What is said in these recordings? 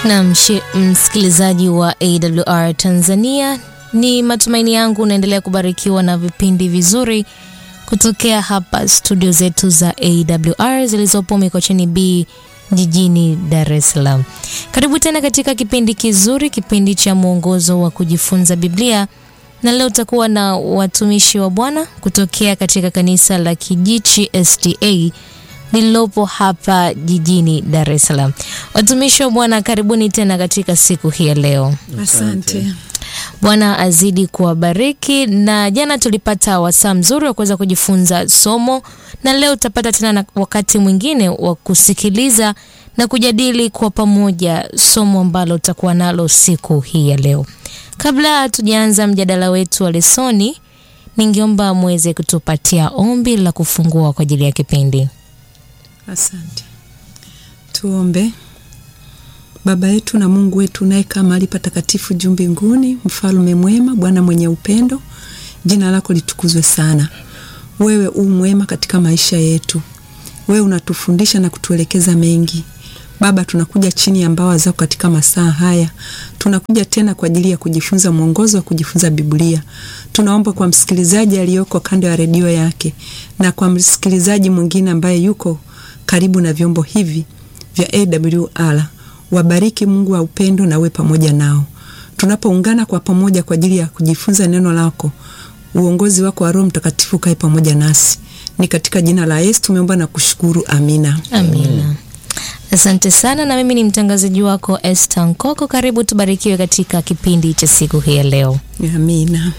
Na msikilizaji wa AWR Tanzania, ni matumaini yangu unaendelea kubarikiwa na vipindi vizuri kutokea hapa studio zetu za AWR zilizopo Mikocheni B jijini Dar es Salaam. Karibu tena katika kipindi kizuri, kipindi cha mwongozo wa kujifunza Biblia, na leo utakuwa na watumishi wa Bwana kutokea katika kanisa la Kijichi SDA lililopo hapa jijini Dar es Salaam. Watumishi wa Bwana, karibuni tena katika siku hii ya leo. Asante. Bwana azidi kuwabariki. Na jana tulipata wasaa mzuri wa kuweza kujifunza somo, na leo utapata tena na wakati mwingine wa kusikiliza na kujadili kwa pamoja somo ambalo utakuwa nalo siku hii ya leo. Kabla tujaanza mjadala wetu wa lesoni, ningeomba muweze kutupatia ombi la kufungua kwa ajili ya kipindi. Asante. Tuombe. Baba yetu na Mungu wetu unayekaa mahali patakatifu juu mbinguni, mfalme mwema, Bwana mwenye upendo, jina lako litukuzwe sana. Wewe u mwema katika maisha yetu, wewe unatufundisha na kutuelekeza mengi. Baba, tunakuja chini ya mbawa zako katika masaa haya, tunakuja tena kwa ajili ya kujifunza mwongozo wa kujifunza Biblia. Tunaomba kwa msikilizaji aliyoko kando ya redio yake na kwa msikilizaji mwingine ambaye yuko karibu na vyombo hivi vya AWR, wabariki Mungu wa upendo na uwe pamoja nao tunapoungana kwa pamoja kwa ajili ya kujifunza neno lako. Uongozi wako wa Roho Mtakatifu kae pamoja nasi, ni katika jina la Yesu tumeomba na kushukuru, amina. Amina. Asante sana, na mimi ni mtangazaji wako Esther Nkoko. Karibu tubarikiwe katika kipindi cha siku hii ya leo. Amina.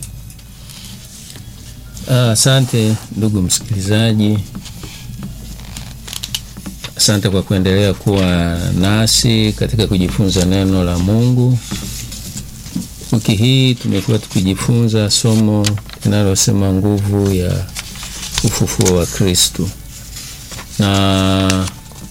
Asante ndugu msikilizaji, asante kwa kuendelea kuwa nasi katika kujifunza neno la Mungu. Wiki hii tumekuwa tukijifunza somo linalosema nguvu ya ufufuo wa Kristo, na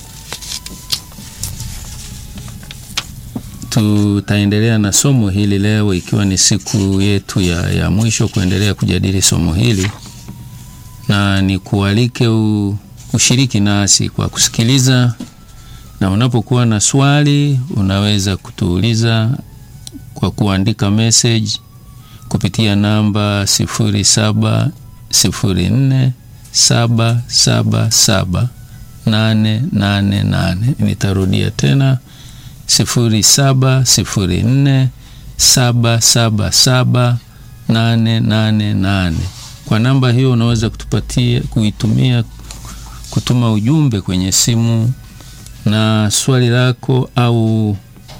tutaendelea na somo hili leo, ikiwa ni siku yetu ya, ya mwisho kuendelea kujadili somo hili, na ni kualike u, ushiriki nasi kwa kusikiliza, na unapokuwa na swali unaweza kutuuliza kwa kuandika message kupitia namba sifuri saba sifuri nne saba saba saba nane nane nane. Nitarudia tena sifuri saba sifuri nne saba saba saba nane nane nane. Kwa namba hiyo unaweza kutupatia kuitumia kutuma ujumbe kwenye simu na swali lako au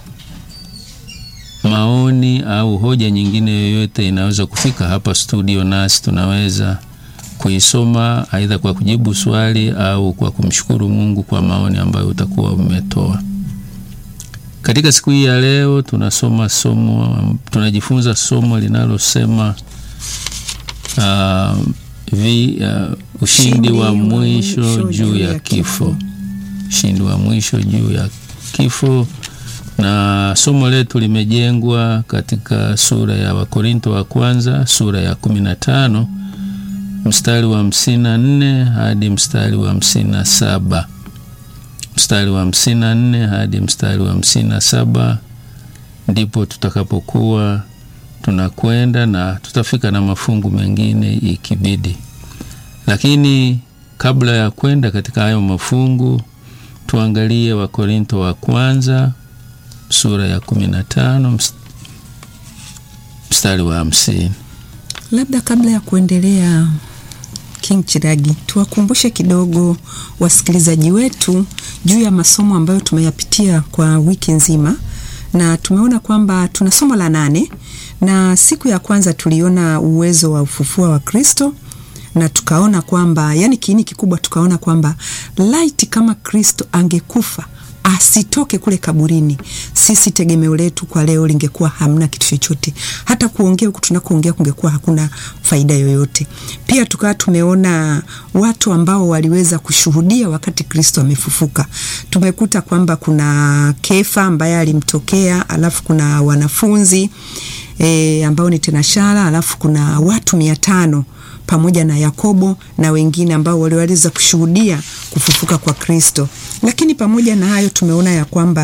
maoni au hoja nyingine yoyote inaweza kufika hapa studio, nasi tunaweza kuisoma aidha kwa kujibu swali au kwa kumshukuru Mungu kwa maoni ambayo utakuwa umetoa. Katika siku hii ya leo tunasoma somo, tunajifunza somo linalosema uh, vi, uh, ushindi wa mwisho juu ya kifo, ushindi wa mwisho juu ya kifo na somo letu limejengwa katika sura ya Wakorinto wa kwanza sura ya kumi na tano mstari wa hamsini na nne hadi mstari wa hamsini na saba mstari wa hamsini na nne hadi mstari wa hamsini na saba ndipo tutakapokuwa tunakwenda na tutafika na mafungu mengine ikibidi, lakini kabla ya kwenda katika hayo mafungu tuangalie Wakorinto wa kwanza sura ya kumi na tano mstari wa hamsini. Labda kabla ya kuendelea, King Chiragi, tuwakumbushe kidogo wasikilizaji wetu juu ya masomo ambayo tumeyapitia kwa wiki nzima, na tumeona kwamba tuna somo la nane, na siku ya kwanza tuliona uwezo wa ufufuo wa Kristo na tukaona kwamba yani, kiini kikubwa tukaona kwamba laiti kama Kristo angekufa asitoke kule kaburini, sisi tegemeo letu kwa leo lingekuwa hamna kitu chochote, hata kuongea huku tunakoongea kungekuwa hakuna faida yoyote. Pia tukawa tumeona watu ambao waliweza kushuhudia wakati Kristo amefufuka. Tumekuta kwamba kuna Kefa ambaye alimtokea, alafu kuna wanafunzi e, ambao ni tenashara, alafu kuna watu mia tano pamoja na Yakobo na wengine ambao waliweza kushuhudia kufufuka kwa Kristo. Lakini pamoja na hayo tumeona ya kwamba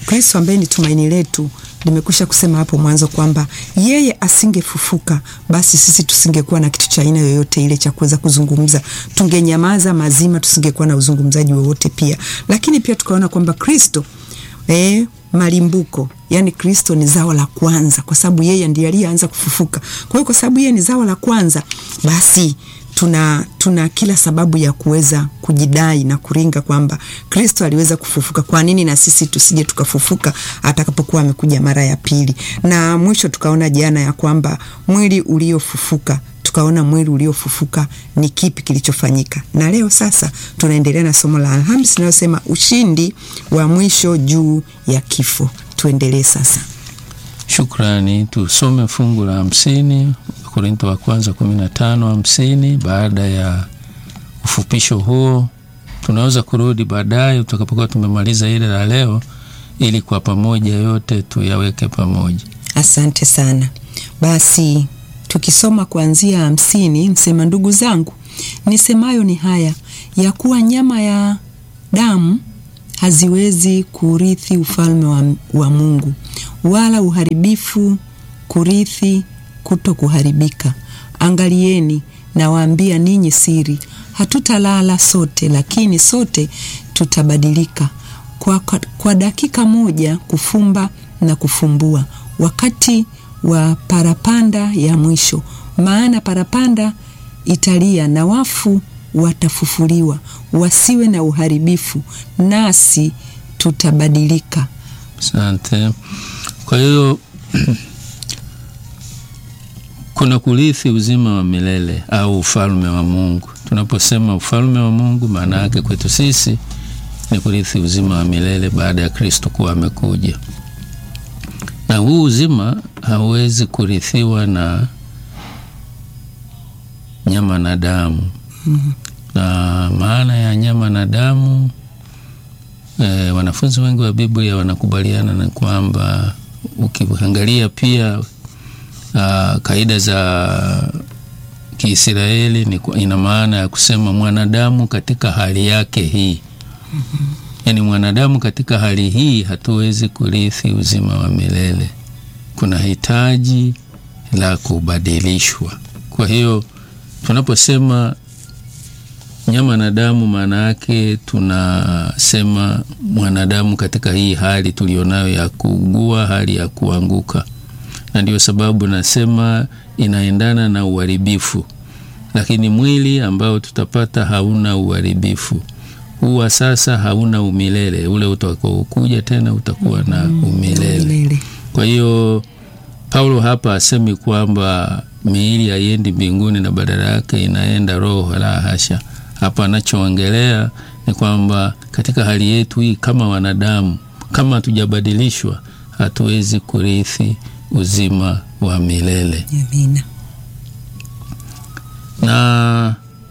Kristo ambaye ni tumaini letu, nimekwisha kusema hapo mwanzo kwamba yeye asingefufuka, basi sisi tusingekuwa na kitu cha aina yoyote ile cha kuweza kuzungumza, tungenyamaza mazima, tusingekuwa na uzungumzaji wowote pia. Lakini pia tukaona kwamba Kristo eh, malimbuko yani Kristo ni zao la kwanza, kwa sababu yeye ndiye aliyeanza kufufuka. Kwa hiyo kwa sababu yeye ni zao la kwanza, basi tuna, tuna kila sababu ya kuweza kujidai na kuringa kwamba Kristo aliweza kufufuka. Kwa nini na sisi tusije tukafufuka atakapokuwa amekuja mara ya pili? Na mwisho tukaona jana ya kwamba mwili uliofufuka tukaona mwili uliofufuka ni kipi kilichofanyika, na leo sasa tunaendelea na somo la Alhamisi linalosema ushindi wa mwisho juu ya kifo. Tuendelee sasa. Shukrani. Tusome fungu la hamsini Korinto wa kwanza kumi na tano hamsini. Baada ya ufupisho huo, tunaweza kurudi baadaye tutakapokuwa tumemaliza ile la leo, ili kwa pamoja yote tuyaweke pamoja. Asante sana. Basi tukisoma kuanzia hamsini, msema ndugu zangu, nisemayo ni haya ya kuwa nyama ya damu haziwezi kurithi ufalme wa, wa Mungu, wala uharibifu kurithi kuto kuharibika. Angalieni, nawaambia ninyi siri, hatutalala sote, lakini sote tutabadilika kwa, kwa, kwa dakika moja, kufumba na kufumbua, wakati wa parapanda ya mwisho. Maana parapanda italia na wafu watafufuliwa, wasiwe na uharibifu, nasi tutabadilika. Asante. Kwa hiyo kuna kurithi uzima wa milele au ufalme wa Mungu. Tunaposema ufalme wa Mungu, maana yake kwetu sisi ni kurithi uzima wa milele baada ya Kristo kuwa amekuja, na huu uzima hauwezi kurithiwa na nyama na damu. mm -hmm. Na maana ya nyama na damu e, wanafunzi wengi wa Biblia wanakubaliana na kwamba ukiangalia pia Uh, kaida za Kiisraeli ni ina maana ya kusema mwanadamu katika hali yake hii. mm -hmm. Yaani mwanadamu katika hali hii hatuwezi kurithi uzima wa milele, kuna hitaji la kubadilishwa. Kwa hiyo tunaposema nyama na damu, maana yake tunasema mwanadamu katika hii hali tulionayo ya kuugua, hali ya kuanguka na ndio sababu nasema inaendana na uharibifu, lakini mwili ambao tutapata hauna uharibifu. Huwa sasa hauna umilele, ule utakaokuja tena utakuwa na umilele. Kwa hiyo Paulo hapa asemi kwamba miili haiendi mbinguni na badala yake inaenda roho, la hasha. Hapa anachoongelea ni kwamba katika hali yetu hii kama wanadamu, kama hatujabadilishwa, hatuwezi kurithi uzima wa milele. Amina. Na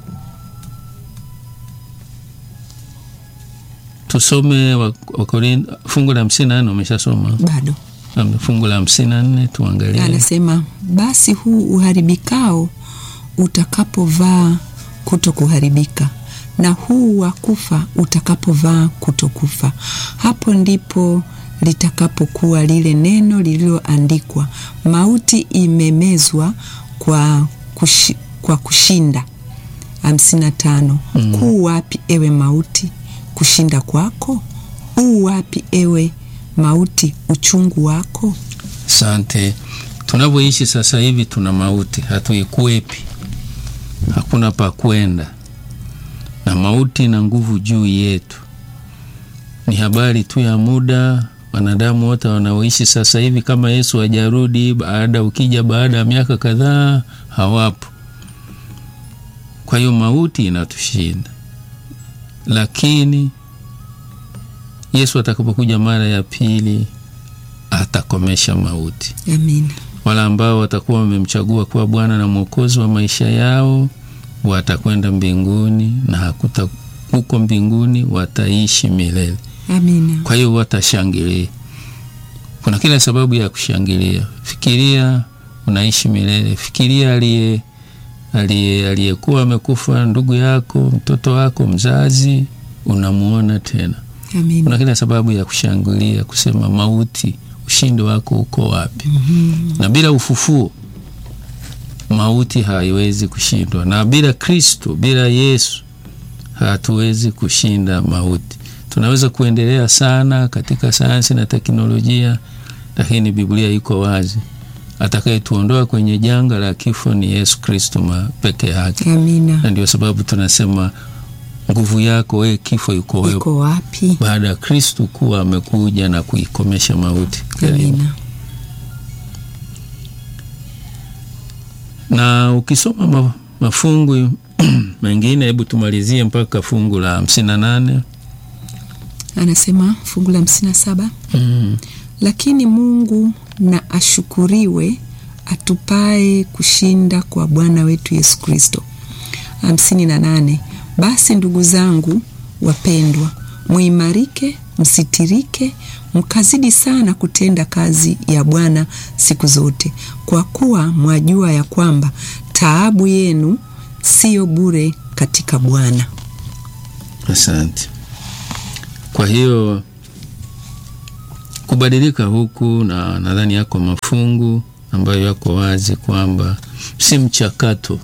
tusome Wakorintho fungu la hamsini na nne. Umeshasoma bado? Fungu la hamsini na nne tuangalie. Anasema, basi huu uharibikao utakapovaa kuto kuharibika, na huu wa kufa utakapovaa kutokufa, hapo ndipo litakapokuwa lile neno lililoandikwa, mauti imemezwa kwa, kushi, kwa kushinda. hamsini na tano. Mm. Kuu wapi ewe mauti kushinda kwako? Uu wapi ewe mauti uchungu wako? Asante. Tunavyoishi sasa hivi tuna mauti, hatuikwepi, hakuna pa kwenda, na mauti na nguvu juu yetu. Ni habari tu ya muda wanadamu wote wanaoishi sasa hivi, kama Yesu hajarudi baada, ukija baada ya miaka kadhaa, hawapo. Kwa hiyo mauti inatushinda, lakini Yesu atakapokuja mara ya pili atakomesha mauti. Amina. Wale ambao watakuwa wamemchagua kuwa Bwana na Mwokozi wa maisha yao watakwenda mbinguni, na hakuta huko mbinguni wataishi milele. Amina. Kwa hiyo watashangilia, kuna kila sababu ya kushangilia. Fikiria unaishi milele, fikiria aliye aliyekuwa amekufa, ndugu yako, mtoto wako, mzazi, unamuona tena. Amina. Kuna kila sababu ya kushangilia, kusema mauti, ushindi wako uko wapi? Na bila ufufuo mauti haiwezi kushindwa, na bila Kristo, bila Yesu hatuwezi kushinda mauti. Tunaweza kuendelea sana katika sayansi na teknolojia, lakini Biblia iko wazi, atakayetuondoa kwenye janga la kifo ni Yesu Kristo ma- peke yake, Amina. na ndio sababu tunasema nguvu yako wewe kifo iko wewe, Iko wapi? baada ya Kristo kuwa amekuja na kuikomesha mauti. Amina. na ukisoma ma, mafungu mengine, hebu tumalizie mpaka fungu la hamsini na nane. Anasema fungu la hamsini na saba Mm. lakini Mungu na ashukuriwe atupae kushinda kwa Bwana wetu Yesu Kristo. hamsini na nane basi ndugu zangu wapendwa, muimarike, msitirike, mkazidi sana kutenda kazi ya Bwana siku zote, kwa kuwa mwajua ya kwamba taabu yenu siyo bure katika Bwana. Asante. Kwa hiyo kubadilika huku, na nadhani yako mafungu ambayo yako wazi kwamba si mchakato.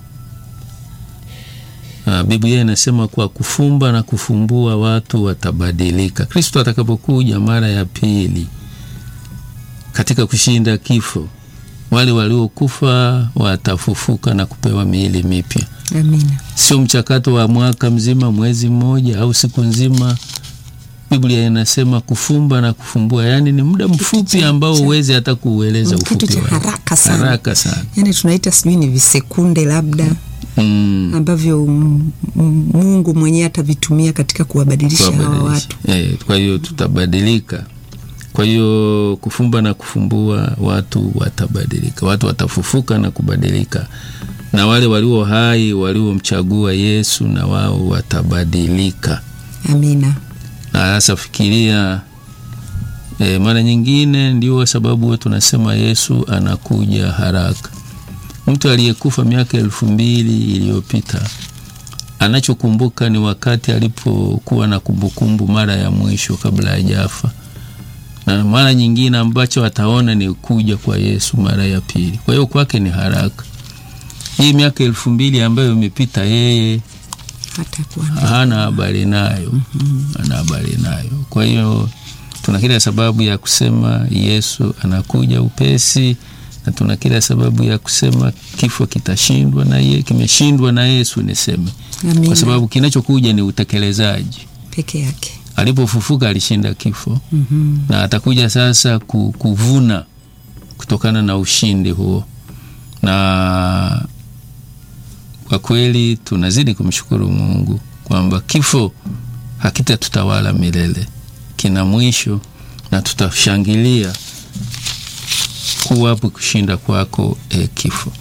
Ah, Biblia inasema kwa kufumba na kufumbua watu watabadilika. Kristo atakapokuja mara ya pili katika kushinda kifo, wale waliokufa watafufuka na kupewa miili mipya Amina. sio mchakato wa mwaka mzima, mwezi mmoja au siku nzima. Biblia inasema kufumba na kufumbua, yaani ni muda mfupi cha- ambao cha- huwezi hata kuueleza Kitu ufupi cha wake. haraka sana. haraka sana. Yani tunaita sijui ni visekunde labda Mm, ambavyo mm, mm, Mungu mwenyewe atavitumia katika kuwabadilisha hawa kuwabadilisha. watu. Eh, kwa hiyo tutabadilika. Kwa hiyo kufumba na kufumbua, watu watabadilika, watu watafufuka na kubadilika, na wale walio hai waliomchagua Yesu na wao watabadilika. Amina. na sasa fikiria e, mara nyingine ndio sababu huwa tunasema Yesu anakuja haraka. Mtu aliyekufa miaka elfu mbili iliyopita anachokumbuka ni wakati alipokuwa na kumbukumbu mara ya mwisho kabla hajafa, na mara nyingine ambacho ataona ni kuja kwa Yesu mara ya pili. Kwa hiyo kwake ni haraka. Hii miaka elfu mbili ambayo imepita yeye Hata kuwa hana habari nayo, hana habari nayo. Kwa hiyo tuna kila sababu ya kusema Yesu anakuja upesi, na tuna kila sababu ya kusema kifo kitashindwa na ye, kimeshindwa na Yesu niseme, Amina. kwa sababu kinachokuja ni utekelezaji. peke yake. Alipofufuka alishinda kifo Mhm. na atakuja sasa ku- kuvuna kutokana na ushindi huo, na kwa kweli tunazidi kumshukuru Mungu kwamba kifo hakitatutawala milele, kina mwisho na tutashangilia kuwapo kushinda kwako, e kifo.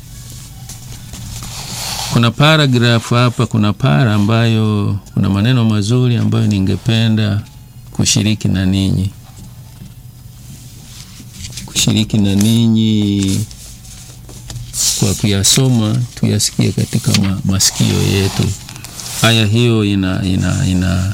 Kuna paragrafu hapa, kuna para ambayo kuna maneno mazuri ambayo ningependa kushiriki na ninyi kushiriki na ninyi kwa kuyasoma tuyasikie katika ma, masikio yetu. Aya hiyo ina, ina, ina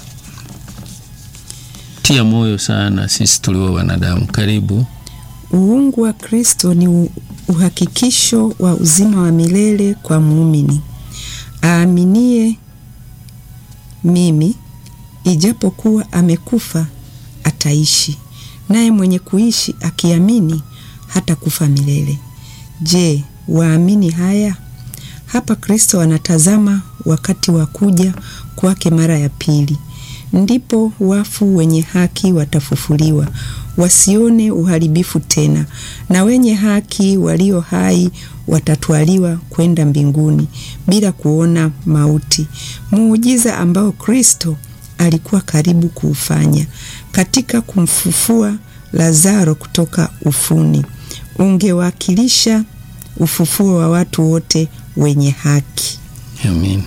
tia moyo sana sisi tulio wanadamu. Karibu. Uungu wa Kristo ni u- uhakikisho wa uzima wa milele kwa muumini aaminie mimi, ijapokuwa amekufa ataishi, naye mwenye kuishi akiamini hata kufa milele. Je, waamini haya? Hapa Kristo anatazama wakati wa kuja kwake mara ya pili. Ndipo wafu wenye haki watafufuliwa, wasione uharibifu tena, na wenye haki walio hai watatwaliwa kwenda mbinguni bila kuona mauti, muujiza ambao Kristo alikuwa karibu kuufanya katika kumfufua Lazaro kutoka ufuni. Ungewakilisha ufufuo wa watu wote wenye haki. Amina.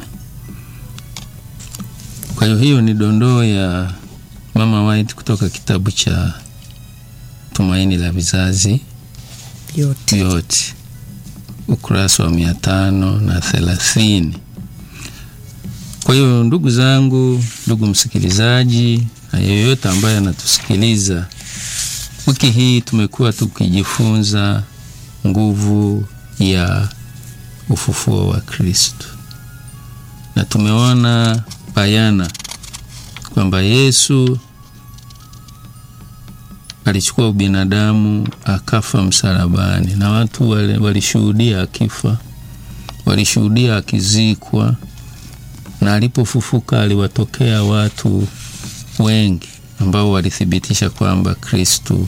Kwa hiyo hiyo ni dondoo ya Mama White kutoka kitabu cha Tumaini la Vizazi Yote Vyote, ukurasa wa mia tano na thelathini. Kwa hiyo ndugu zangu, ndugu msikilizaji, na yeyote ambaye anatusikiliza. Wiki hii tumekuwa tukijifunza nguvu ya ufufuo wa Kristo, na tumeona bayana kwamba Yesu alichukua ubinadamu akafa msalabani, na watu walishuhudia akifa, walishuhudia akizikwa, na alipofufuka aliwatokea watu wengi ambao walithibitisha kwamba Kristu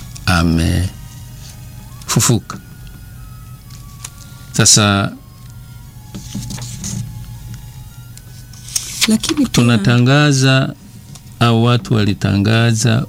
amefufuka. Sasa lakini tunatangaza au watu walitangaza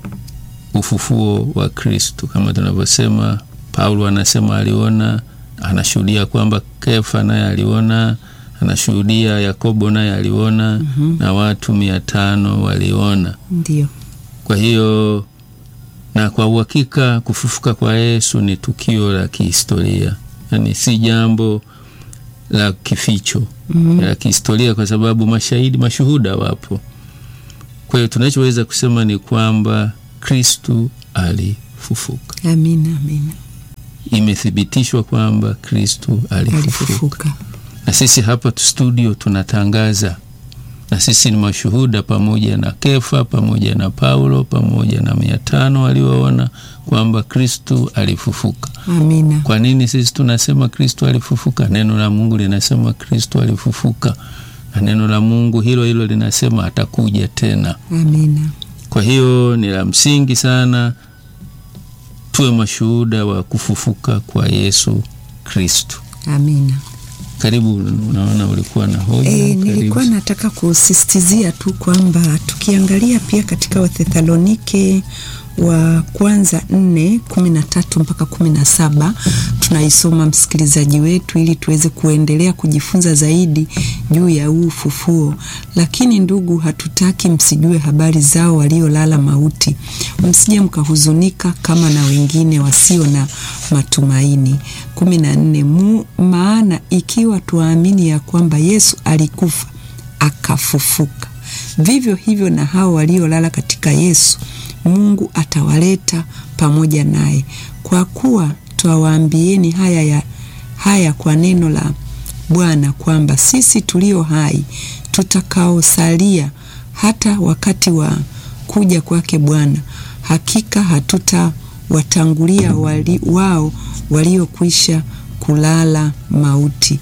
ufufuo wa Kristu kama tunavyosema. Paulo anasema aliona, anashuhudia kwamba Kefa naye aliona, anashuhudia Yakobo naye aliona mm -hmm. na watu mia tano waliona. Ndio. Kwa hiyo na kwa uhakika kufufuka kwa Yesu ni tukio la kihistoria, yaani si jambo la kificho mm -hmm. la kihistoria, kwa sababu mashahidi, mashuhuda wapo. Kwa hiyo tunachoweza kusema ni kwamba Kristu alifufuka. Amina, amina. Imethibitishwa kwamba Kristu alifufuka. Alifufuka. Na sisi hapa studio tunatangaza, na sisi ni mashuhuda pamoja na Kefa pamoja na Paulo pamoja na mia tano walioona kwamba Kristu alifufuka. Amina. Kwa nini sisi tunasema Kristu alifufuka? Neno la Mungu linasema Kristu alifufuka, na neno la Mungu hilo hilo linasema atakuja tena. Amina. Kwa hiyo ni la msingi sana tuwe mashuhuda wa kufufuka kwa Yesu Kristu. Amina. Karibu, unaona ulikuwa na hoja. E, nilikuwa nataka kusisitizia tu kwamba tukiangalia pia katika Wathesalonike wa kwanza nne kumi na tatu mpaka kumi na saba tunaisoma msikilizaji wetu, ili tuweze kuendelea kujifunza zaidi juu ya huu ufufuo. Lakini ndugu, hatutaki msijue habari zao waliolala mauti, msije mkahuzunika kama na wengine wasio na matumaini. kumi na nne maana ikiwa tuamini ya kwamba Yesu alikufa akafufuka, vivyo hivyo na hao waliolala katika Yesu Mungu atawaleta pamoja naye. Kwa kuwa twawaambieni haya, ya, haya kwa neno la Bwana kwamba sisi tulio hai tutakaosalia hata wakati wa kuja kwake Bwana, hakika hatutawatangulia wali, wao waliokwisha kulala mauti,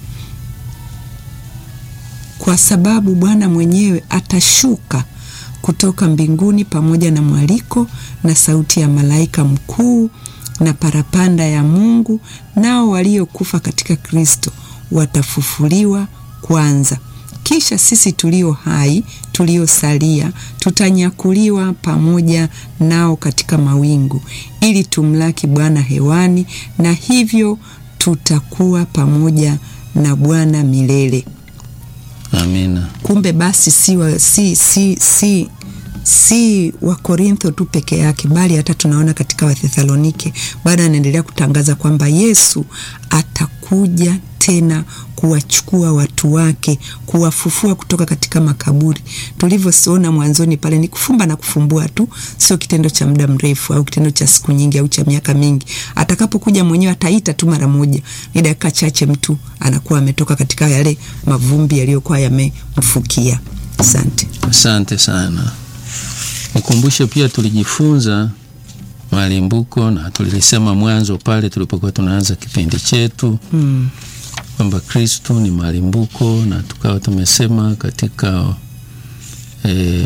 kwa sababu Bwana mwenyewe atashuka kutoka mbinguni pamoja na mwaliko na sauti ya malaika mkuu na parapanda ya Mungu, nao waliokufa katika Kristo watafufuliwa kwanza. Kisha sisi tulio hai tuliosalia tutanyakuliwa pamoja nao katika mawingu, ili tumlaki Bwana hewani, na hivyo tutakuwa pamoja na Bwana milele. Amina. Kumbe basi si wa, si, si, si, si Wakorintho tu peke yake, bali hata tunaona katika Wathesalonike bado anaendelea kutangaza kwamba Yesu atakuja tena kuwachukua watu wake, kuwafufua kutoka katika makaburi. Tulivyoona mwanzoni pale ni kufumba na kufumbua tu, sio kitendo cha muda mrefu au kitendo cha siku nyingi au cha miaka mingi. Atakapokuja mwenyewe ataita tu mara moja, ni dakika chache, mtu anakuwa ametoka katika yale mavumbi yaliyokuwa yamemfukia. Asante, asante sana. Nikumbushe pia tulijifunza malimbuko na tulilisema mwanzo pale tulipokuwa tunaanza kipindi chetu hmm. kwamba Kristu ni malimbuko na tukawa tumesema katika eh,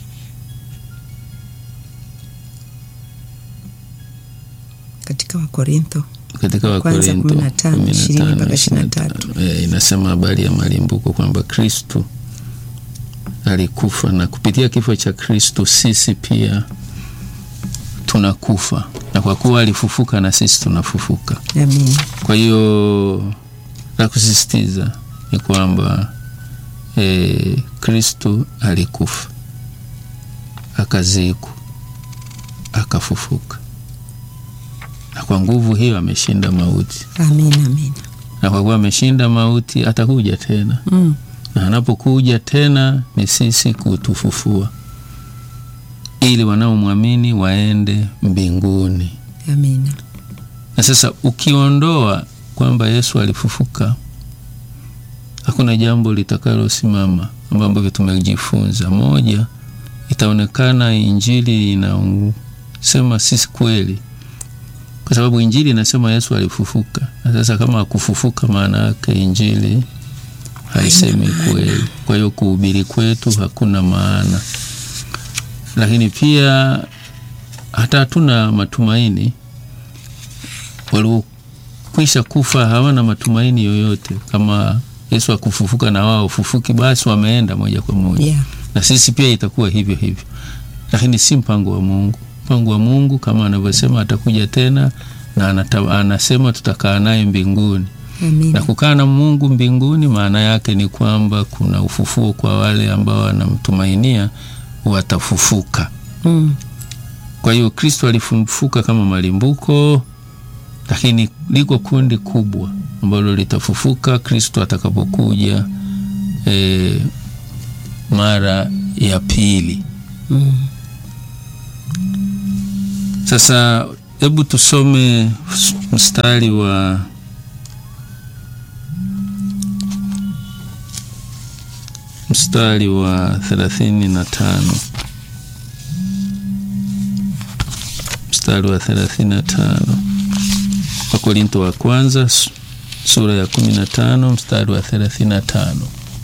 katika Wakorintho katika Wakorintho 15 mpaka 23 eh, inasema habari ya malimbuko kwamba Kristu alikufa na kupitia kifo cha Kristu sisi pia tunakufa, na kwa kuwa alifufuka na sisi tunafufuka. Amen. Kwa hiyo la kusisitiza ni kwamba e, Kristu alikufa akazikwa akafufuka, na kwa nguvu hiyo ameshinda mauti. Amen, amen. Na kwa kuwa ameshinda mauti atakuja tena Mm. na anapokuja tena ni sisi kutufufua. ili wanaomwamini waende mbinguni. Amina. Na sasa ukiondoa kwamba Yesu alifufuka, hakuna jambo litakalosimama ambavyo tumejifunza. Moja, itaonekana injili inasema sisi kweli, kwa sababu injili inasema Yesu alifufuka. Na sasa kama akufufuka, maana yake injili haisemi kweli. Kwa hiyo kuhubiri kwetu hakuna maana, lakini pia hata hatuna matumaini. Waliokwisha kufa hawana matumaini yoyote. Kama Yesu akufufuka na wao fufuki, basi wameenda moja kwa moja Yeah. na sisi pia itakuwa hivyo hivyo, lakini si mpango wa Mungu. Mpango wa Mungu kama anavyosema atakuja tena na anata, anasema tutakaa naye mbinguni na Amina. kukaa na Mungu mbinguni, maana yake ni kwamba kuna ufufuo kwa wale ambao wanamtumainia watafufuka. Mm. Kwa hiyo Kristo alifufuka kama malimbuko, lakini liko kundi kubwa ambalo litafufuka Kristo atakapokuja e, mara ya pili. Mm. Sasa hebu tusome mstari wa mstari wa thelathini na tano mstari wa thelathini na tano Wakorinto wa kwanza su- sura ya kumi na tano mstari wa thelathini na tano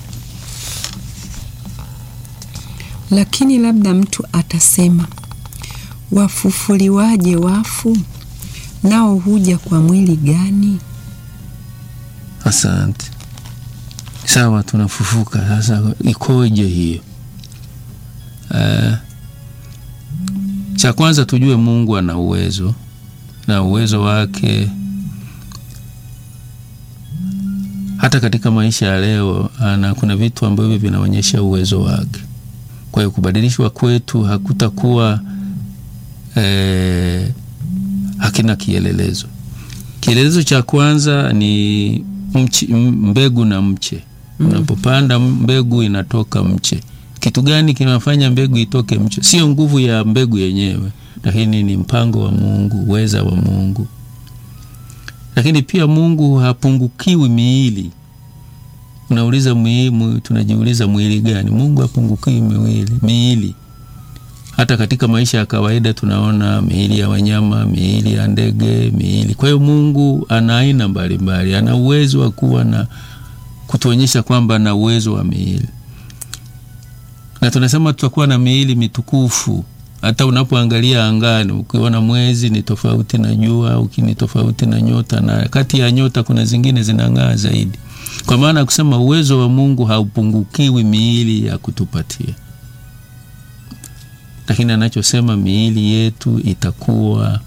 Lakini labda mtu atasema, wafufuliwaje wafu? Nao huja kwa mwili gani? Asante. Sawa, tunafufuka sasa, ikoje hiyo? Eh, cha kwanza tujue Mungu ana uwezo na uwezo wake hata katika maisha ya leo ana, kuna vitu ambavyo vinaonyesha uwezo wake. Kwa hiyo kubadilishwa kwetu hakutakuwa eh, hakina kielelezo. Kielelezo cha kwanza ni mchi, m- mbegu na mche. Unapopanda mbegu inatoka mche. Kitu gani kinafanya mbegu itoke mche? Sio nguvu ya mbegu yenyewe, lakini ni mpango wa Mungu, uweza wa Mungu. Lakini pia Mungu hapungukiwi miili. Unauliza mwili, tunajiuliza mwili gani? Mungu hapungukiwi miili, miili hata katika maisha ya kawaida tunaona miili ya wanyama, miili ya ndege, miili. Kwa hiyo Mungu ana aina mbalimbali, ana uwezo wa kuwa na kutuonyesha kwamba ana uwezo wa miili, na tunasema tutakuwa na miili mitukufu. Hata unapoangalia angani, ukiona mwezi ni tofauti na jua, ukini tofauti na nyota, na kati ya nyota kuna zingine zinang'aa zaidi, kwa maana ya kusema uwezo wa Mungu haupungukiwi miili ya kutupatia lakini anachosema miili yetu itakuwa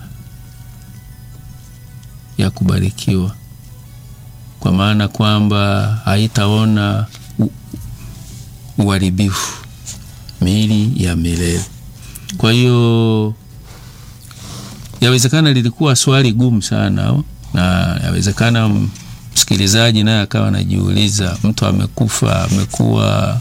ya kubarikiwa, kwa maana kwamba haitaona u- uharibifu, miili ya milele. Kwa hiyo yawezekana lilikuwa swali gumu sana, au? na yawezekana msikilizaji naye akawa anajiuliza, mtu amekufa, amekuwa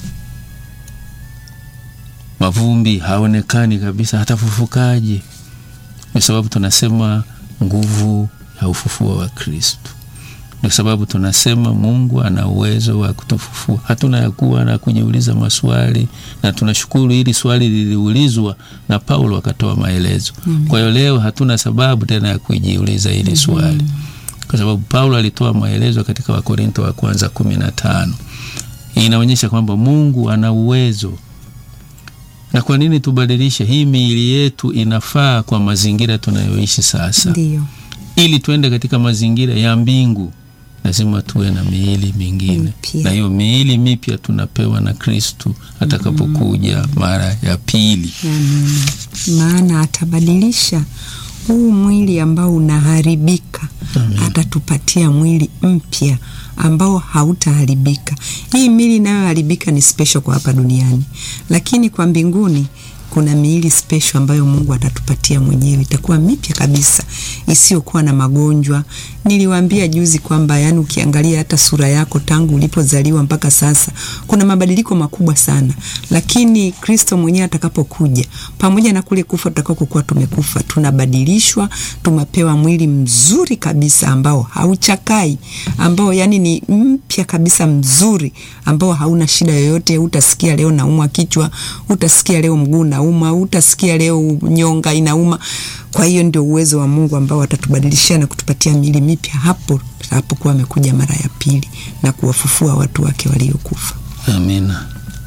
mavumbi, haonekani kabisa, hatafufukaje? Kwa sababu tunasema nguvu ya ufufuo wa Kristo. Ndio sababu tunasema Mungu ana uwezo wa kutufufua. Hatuna ya kuwa na kujiuliza maswali, na tunashukuru hili swali liliulizwa na Paulo akatoa maelezo. Kwa hiyo leo hatuna sababu tena ya kujiuliza hili swali, kwa sababu Paulo alitoa maelezo katika Wakorinto wa kwanza kumi na tano. Hii inaonyesha kwamba Mungu ana uwezo na kwa nini tubadilishe hii miili yetu? Inafaa kwa mazingira tunayoishi sasa. Ndiyo. Ili tuende katika mazingira ya mbingu, lazima tuwe na miili mingine, Mipya. na hiyo miili mipya tunapewa na Kristu atakapokuja mara ya pili. Amina. Maana atabadilisha huu mwili ambao unaharibika, atatupatia mwili mpya ambao hautaharibika. Hii miili inayoharibika ni special kwa hapa duniani, lakini kwa mbinguni kuna miili special ambayo Mungu atatupatia mwenyewe, itakuwa mipya kabisa isiyokuwa na magonjwa. Niliwaambia juzi kwamba yani, ukiangalia hata sura yako tangu ulipozaliwa mpaka sasa kuna mabadiliko makubwa sana, lakini Kristo mwenyewe atakapokuja, pamoja na kule kufa tutakakokuwa tumekufa, tunabadilishwa, tumepewa mwili mzuri kabisa ambao hauchakai, ambao yani ni mpya kabisa, mzuri ambao hauna shida yoyote. Utasikia leo naumwa kichwa, utasikia leo mguu nauma, utasikia leo nyonga inauma. Kwa hiyo ndio uwezo wa Mungu ambao atatubadilishia na kutupatia miili mipya hapo atakapokuwa amekuja mara ya pili na kuwafufua watu wake waliokufa. Amina.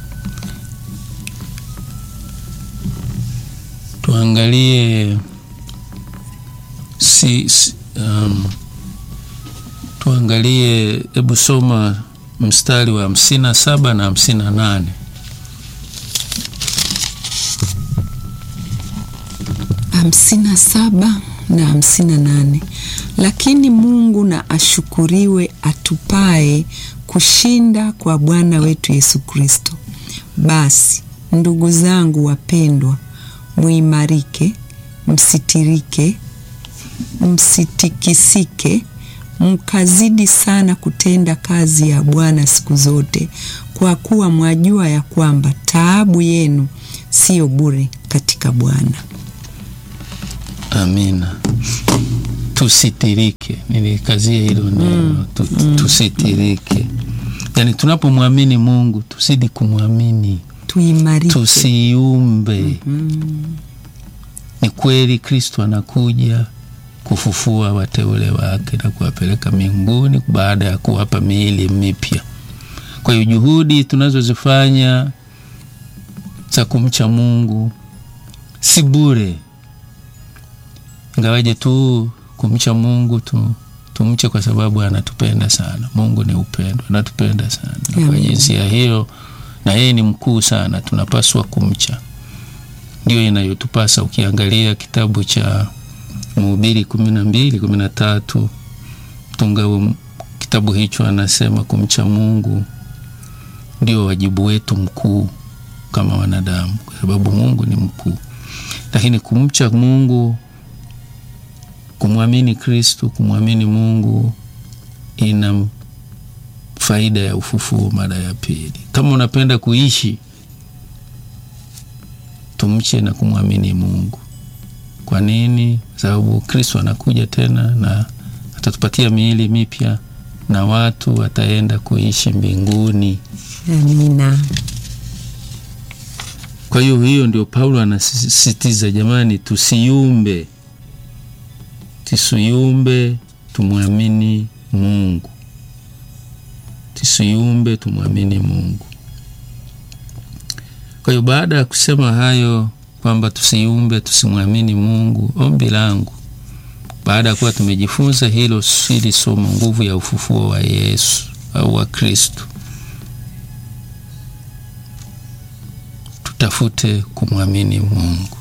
Tuangalie si, si, um, tuangalie, hebu soma mstari wa hamsini na saba na hamsini na nane. hamsini na saba na hamsini na nane. Lakini Mungu na ashukuriwe atupae kushinda kwa Bwana wetu Yesu Kristo. Basi ndugu zangu wapendwa, muimarike, msitirike, msitikisike, mkazidi sana kutenda kazi ya Bwana siku zote, kwa kuwa mwajua ya kwamba taabu yenu siyo bure katika Bwana. Amina. Tusitirike, nilikazia hilo neno tu, tusitirike. Yaani tunapomwamini Mungu tuzidi kumwamini, Tuimarike. tusiumbe. Ni kweli Kristo anakuja kufufua wateule wake na kuwapeleka mbinguni baada ya kuwapa miili mipya. Kwa hiyo juhudi tunazozifanya za kumcha Mungu si bure, ingawaje tu kumcha Mungu tu tumche kwa sababu anatupenda sana. Mungu ni upendo, anatupenda sana na kwa Amen. jinsia hiyo, na yeye ni mkuu sana, tunapaswa kumcha. Ndio inayotupasa. Ukiangalia kitabu cha Mhubiri kumi na mbili kumi na tatu mtunga wa kitabu hicho anasema kumcha Mungu ndio wajibu wetu mkuu kama wanadamu, kwa sababu Mungu ni mkuu. Lakini kumcha Mungu, kumwamini Kristu, kumwamini Mungu ina faida ya ufufuo mara ya pili. Kama unapenda kuishi, tumche na kumwamini Mungu. Kwa nini? Kwa sababu Kristo anakuja tena na atatupatia miili mipya na watu wataenda kuishi mbinguni. Amina. Kwa hiyo hiyo ndio Paulo anasisitiza, jamani, tusiumbe, tusiumbe, tumwamini Mungu, tusiumbe, tumwamini Mungu. Kwa hiyo baada ya kusema hayo kwamba tusiumbe, tusimwamini Mungu, ombi langu baada ya kuwa tumejifunza hilo sili somo, nguvu ya ufufuo wa Yesu au wa Kristo, tutafute kumwamini Mungu.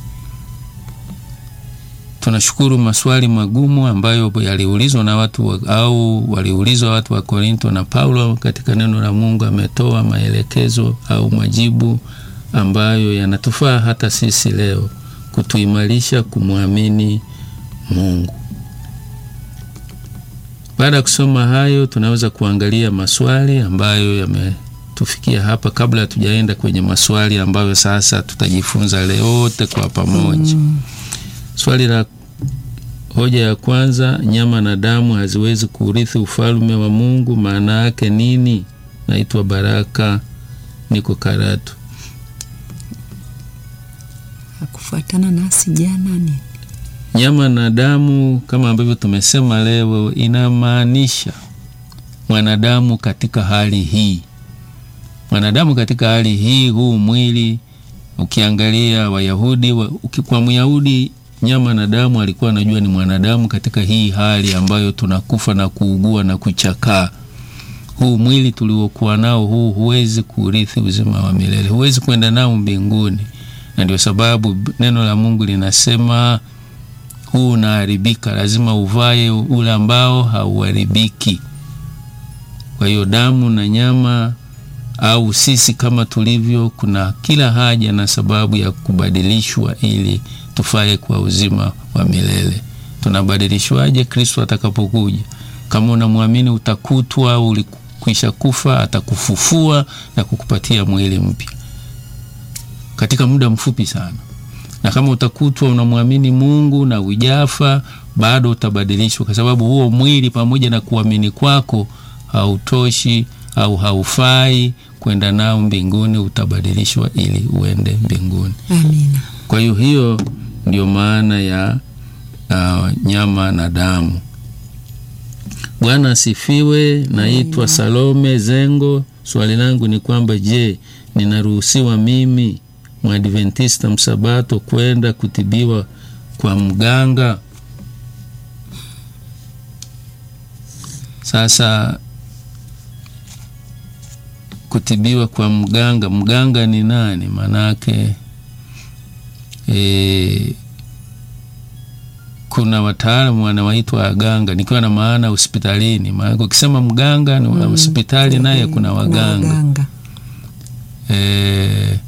Tunashukuru maswali magumu ambayo yaliulizwa na watu wa, au waliulizwa watu wa Korinto na Paulo katika neno la Mungu ametoa maelekezo au majibu ambayo yanatufaa hata sisi leo kutuimarisha kumwamini Mungu. Baada ya kusoma hayo, tunaweza kuangalia maswali ambayo yametufikia hapa, kabla hatujaenda kwenye maswali ambayo sasa tutajifunza leote kwa pamoja. Swali la hoja ya kwanza, nyama na damu haziwezi kurithi ufalme wa Mungu, maana yake nini? Naitwa Baraka, niko Karatu. Kufuatana nasi jana ni Nyama na damu kama ambavyo tumesema leo, inamaanisha mwanadamu katika hali hii, mwanadamu katika hali hii, huu mwili. Ukiangalia Wayahudi wa, uki- kwa Myahudi nyama na damu alikuwa anajua ni mwanadamu katika hii hali ambayo tunakufa na kuugua na kuchakaa. Huu mwili tuliokuwa nao huu huwezi kurithi uzima wa milele, huwezi kwenda nao mbinguni, na ndio sababu neno la Mungu linasema huu unaharibika, lazima uvae ule ambao hauharibiki. Kwa hiyo damu na nyama au sisi kama tulivyo, kuna kila haja na sababu ya kubadilishwa ili tufae kwa uzima wa milele. Tunabadilishwaje? Kristo atakapokuja. Kama unamwamini utakutwa au ulikwisha kufa, atakufufua na kukupatia mwili mpya katika muda mfupi sana. Na kama utakutwa unamwamini Mungu na ujafa, bado utabadilishwa, kwa sababu huo mwili pamoja na kuamini kwako hautoshi au haufai kwenda nao mbinguni, utabadilishwa ili uende mbinguni. Amina. Kwa hiyo hiyo ndio maana ya uh, nyama na damu. Bwana asifiwe. Naitwa Salome Zengo. Swali langu ni kwamba je, ninaruhusiwa mimi Mwadventista msabato kwenda kutibiwa kwa mganga? Sasa kutibiwa kwa mganga, mganga ni nani? Manake e, kuna wataalamu wanawaitwa waganga, nikiwa na maana hospitalini. Maana ukisema mganga ni mm, hospitali naye kuna waganga, waganga. e,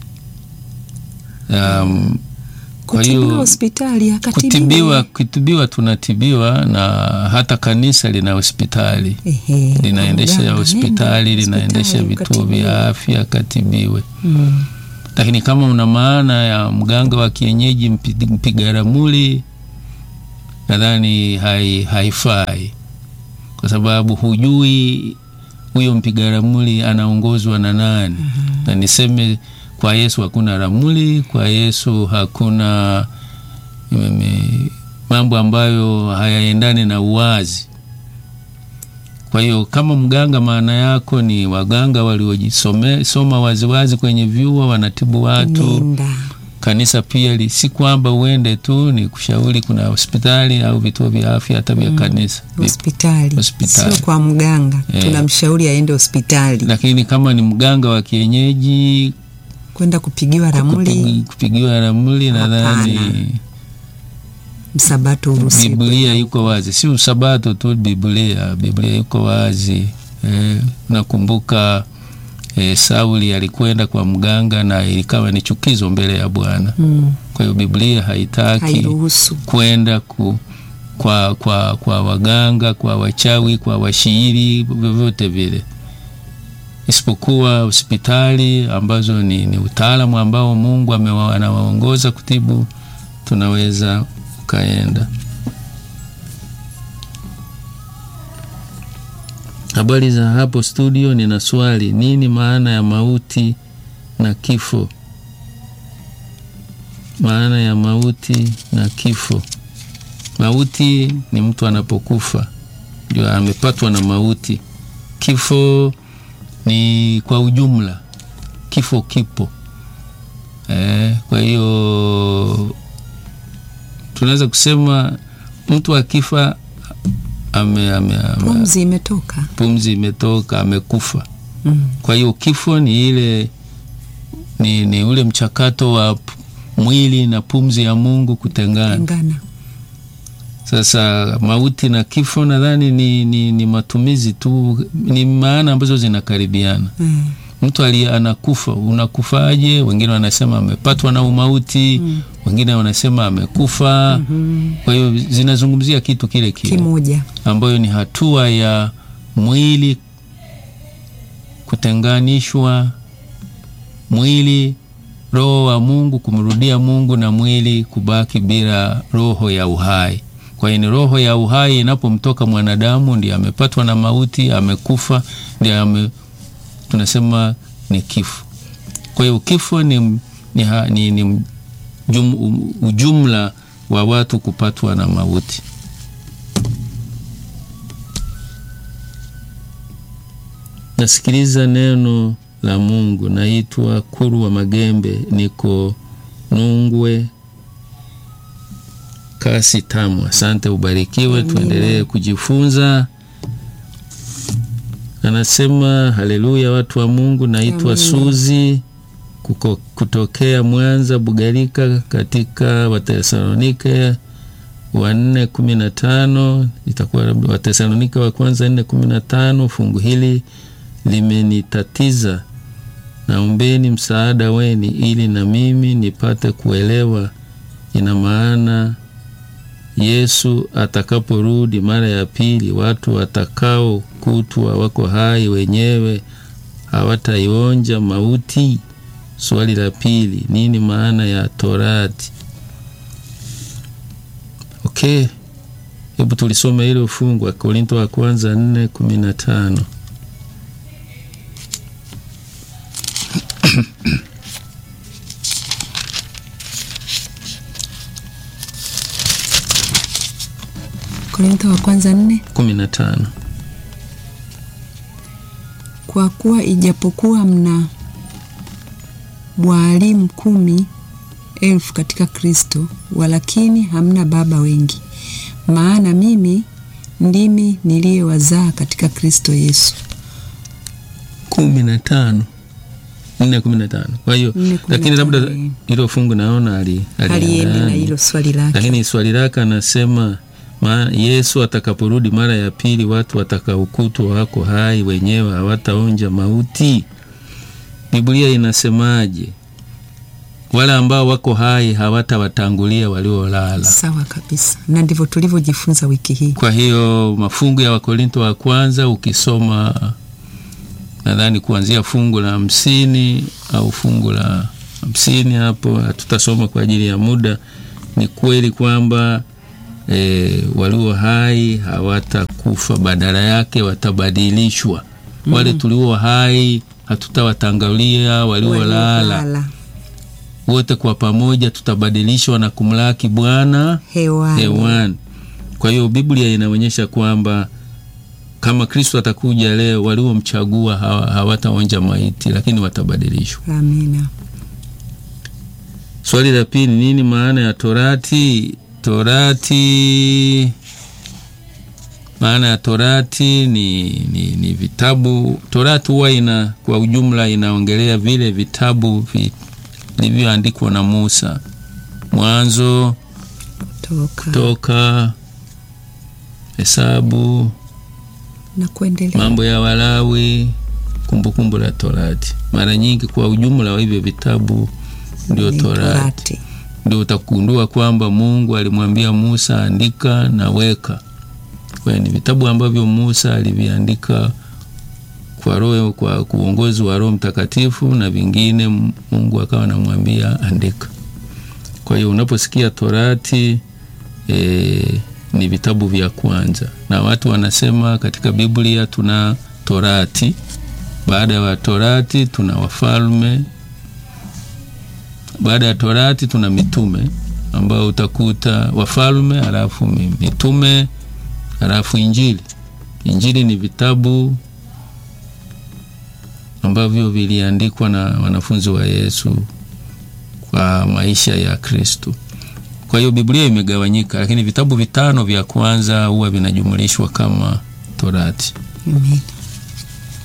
um, kwa Kutibiwa hiyo hospitali akatibiwa. kutibiwa, kutibiwa tunatibiwa na hata kanisa lina hospitali Ehe, linaendesha mganga, hospitali nenda linaendesha hospitali vituo ukatibiwe. vya afya katibiwe. Mm. Lakini kama una maana ya mganga wa kienyeji mpi- mpiga ramli, nadhani hai, haifai kwa sababu hujui huyo mpiga ramli anaongozwa na nani. Na niseme kwa Yesu hakuna ramli, kwa Yesu hakuna mm, mambo ambayo hayaendani na uwazi. Kwa hiyo kama mganga, maana yako ni waganga waliojisoma waziwazi kwenye vyuo, wanatibu watu. Nenda. Kanisa pia li, si kwamba uende tu, ni kushauri, kuna hospitali au vituo vya afya hata vya kanisa vipo. hospitali, Hospitali. sio kwa mganga. Eh. Tunamshauri aende hospitali Lakini kama ni mganga wa kienyeji kwenda kupigiwa ramli, kupigi- kupigiwa ramli, nadhani Hapana. msabato uruhusiwe. Biblia iko wazi, si usabato tu. Biblia Biblia iko wazi eh, nakumbuka eh, Sauli alikwenda kwa mganga na ilikawa ni chukizo mbele ya Bwana. Mm. Kwa hiyo Biblia haitaki Hairuhusu. kwenda ku, kwa, kwa, kwa waganga, kwa wachawi, kwa washairi, vyovyote vile, isipokuwa hospitali ambazo ni, ni utaalamu ambao Mungu amewa- anawaongoza kutibu, tunaweza ukaenda. Habari za hapo studio, nina swali. Nini maana ya mauti na kifo? Maana ya mauti na kifo. Mauti ni mtu anapokufa ndio amepatwa na mauti. Kifo ni kwa ujumla, kifo kipo. Eh, kwa hiyo tunaweza kusema mtu akifa ame, ame, ame, Pumzi imetoka. pumzi imetoka, amekufa. Mm. Kwa hiyo kifo ni ile ni, ni ule mchakato wa p- mwili na pumzi ya Mungu kutengana. Tengana. Sasa mauti na kifo nadhani ni, ni, ni matumizi tu, ni maana ambazo zinakaribiana. Mm. Mtu ali anakufa, unakufaje? Wengine wanasema amepatwa na umauti, wengine wanasema amekufa. Kwa hiyo zinazungumzia kitu kile kile Kimoja. ambayo ni hatua ya mwili kutenganishwa, mwili roho wa Mungu kumrudia Mungu na mwili kubaki bila roho ya uhai. Kwa hiyo ni roho ya uhai inapomtoka mwanadamu, ndiye amepatwa na mauti, amekufa, ndiye ame, tunasema ni kifo. Kwa hiyo kifo ni, ni, ha- ni, ni jum, ujumla wa watu kupatwa na mauti. Nasikiliza neno la Mungu. Naitwa Kuru wa Magembe, niko Nungwe kasi tamu. Asante, ubarikiwe, tuendelee kujifunza. Anasema haleluya, watu wa Mungu. Naitwa Suzi kuko, kutokea Mwanza Bugarika, katika Watesalonike wa nne kumi na tano itakuwa Watesalonike wa kwanza nne kumi na tano fungu hili limenitatiza. Naombeni msaada weni ili na mimi nipate kuelewa. Ina maana Yesu atakaporudi mara ya pili, watu watakao kutwa wako hai wenyewe hawataionja mauti. Swali la pili, nini maana ya torati? Okay, hebu tulisome hilo fungu wa Korinto wa kwanza nne kumi na tano. Korintho wa kwanza nne kumi na tano. kwa kuwa ijapokuwa mna walimu kumi elfu katika Kristo, walakini hamna baba wengi. Maana mimi ndimi niliyewazaa katika Kristo Yesu. kumi na tano nne kumi na tano. Kwa hiyo Nne kumi na lakini labda tano, eh. hilo fungu naona ali- Aliende na aliendani. hilo swali lake. lakini swali lake anasema ma, Yesu atakaporudi mara ya pili, watu watakaokutwa wako hai wenyewe hawataonja mauti. Biblia inasemaje? Wale ambao wako hai hawatawatangulia waliolala. Sawa kabisa, na ndivyo tulivyojifunza wiki hii. Kwa hiyo mafungu ya Wakorinto wa kwanza ukisoma, nadhani kuanzia fungu la hamsini au fungu la hamsini hapo, hatutasoma kwa ajili ya muda. Ni kweli kwamba e, walio hai hawatakufa, badala yake watabadilishwa. Wale tulio hai hatutawatangulia waliolala, Waliolala wote kwa pamoja tutabadilishwa na kumlaki Bwana hewani. hewani. Kwa hiyo Biblia inaonyesha kwamba kama Kristo atakuja leo, waliomchagua hawa- hawataonja maiti, lakini watabadilishwa. Amina. Swali la pili, nini maana ya torati? Torati, maana ya torati ni, ni, ni vitabu. Torati huwa ina kwa ujumla inaongelea vile vitabu vi- vilivyoandikwa na Musa, Mwanzo, Toka Toka, Hesabu, na kuendelea. mambo ya Walawi, kumbukumbu la Torati. Mara nyingi kwa ujumla wa hivyo vitabu ndio Ni Torati. Torati. Ndio utagundua kwamba Mungu alimwambia Musa andika na weka. Kwa hiyo ni vitabu ambavyo Musa aliviandika kwa roho, kwa uongozi wa Roho Mtakatifu, na vingine Mungu akawa anamwambia andika. Kwa hiyo unaposikia Torati e, ni vitabu vya kwanza, na watu wanasema katika Biblia tuna Torati, baada ya Torati tuna wafalme, baada ya Torati tuna mitume ambao utakuta wafalme, halafu mi- mitume, halafu Injili. Injili ni vitabu ambavyo viliandikwa na wanafunzi wa Yesu kwa maisha ya Kristo. Kwa hiyo Biblia imegawanyika, lakini vitabu vitano vya kwanza huwa vinajumulishwa kama Torati. Amina.